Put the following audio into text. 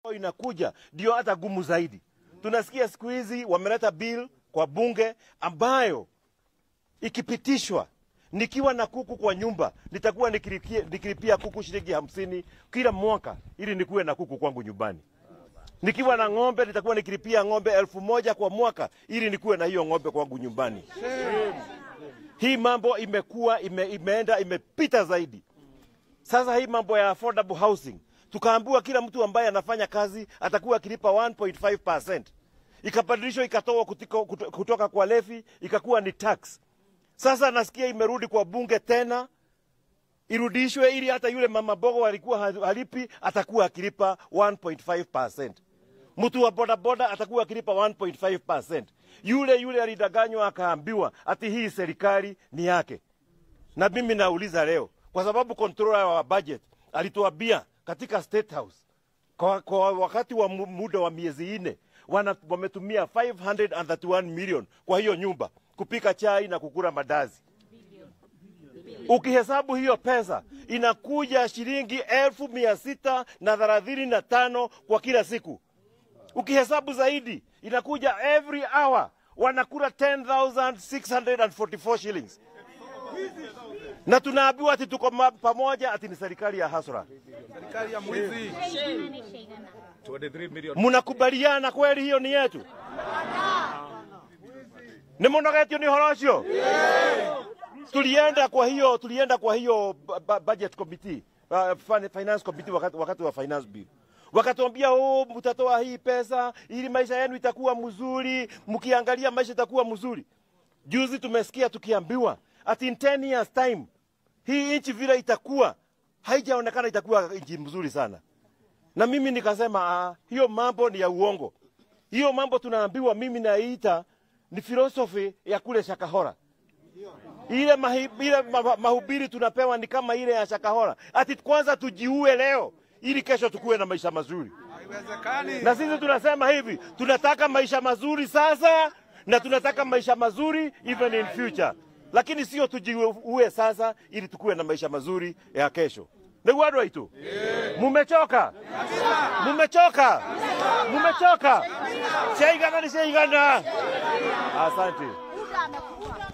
inakuja ndio hata gumu zaidi. Tunasikia siku hizi wameleta bill kwa bunge ambayo ikipitishwa, nikiwa na kuku kwa nyumba nitakuwa nikilipia, nikilipia kuku shilingi hamsini kila mwaka ili nikuwe na kuku kwangu nyumbani. Nikiwa na ng'ombe nitakuwa nikilipia ng'ombe elfu moja kwa mwaka ili nikuwe na hiyo ng'ombe kwangu nyumbani. Hii mambo imekuwa ime, imeenda imepita zaidi. Sasa hii mambo ya affordable housing tukaambiwa kila mtu ambaye anafanya kazi atakuwa akilipa 1.5%. Ikabadilishwa ikatoa kutiko, kuto- kutoka kwa levi ikakuwa ni tax. Sasa nasikia imerudi kwa bunge tena irudishwe ili hata yule mama bogo alikuwa ha- halipi atakuwa akilipa 1.5%. Mtu wa bodaboda atakuwa akilipa 1.5%. Yule yule alidanganywa akaambiwa ati hii serikali ni yake. Na mimi nauliza leo, kwa sababu controller wa budget alituambia katika State House kwa, kwa wakati wa mu- muda wa miezi nne wana- wametumia 531 million kwa hiyo nyumba kupika chai na kukula madazi. Ukihesabu hiyo pesa inakuja shilingi elfu mia sita na thelathini na tano kwa kila siku. Ukihesabu zaidi inakuja every hour wanakula 10,644 shillings na tunaambiwa ati tuko ma- pamoja, ati ni serikali ya hasra. Serikali ya mwizi. 23 million. Mnakubaliana kweli hiyo ni yetu? Nĩ mũnogetio nĩ ũhoro ũcio? Tulienda kwa hiyo tulienda kwa hiyo bu- bu- budget committee, uh, fin- finance committee wakati, wakati wa finance bill wakatuambia oh, mtatoa hii pesa ili maisha yenu itakuwa mzuri, mkiangalia maisha itakuwa mzuri. Juzi tumesikia tukiambiwa ati in 10 years time hii nchi vile itakuwa haijaonekana itakuwa nchi mzuri sana na mimi nikasema ah, hiyo mambo ni ya uongo. Hiyo mambo tunaambiwa, mimi naiita ni filosofi ya kule Shakahora. Ile, mahi, ile ma, ma- mahubiri tunapewa ni kama ile ya Shakahora, ati kwanza tujiue leo ili kesho tukuwe na maisha mazuri. Haiwezekani. Na sisi tunasema hivi, tunataka maisha mazuri sasa na tunataka maisha mazuri even in future, lakini sio tujiue sasa ili tukuwe na maisha mazuri ya kesho. Ndugu watu waitu, mumechoka, mumechoka, mumechoka. Shaigana ni shaigana. Asante. Muda amekufa.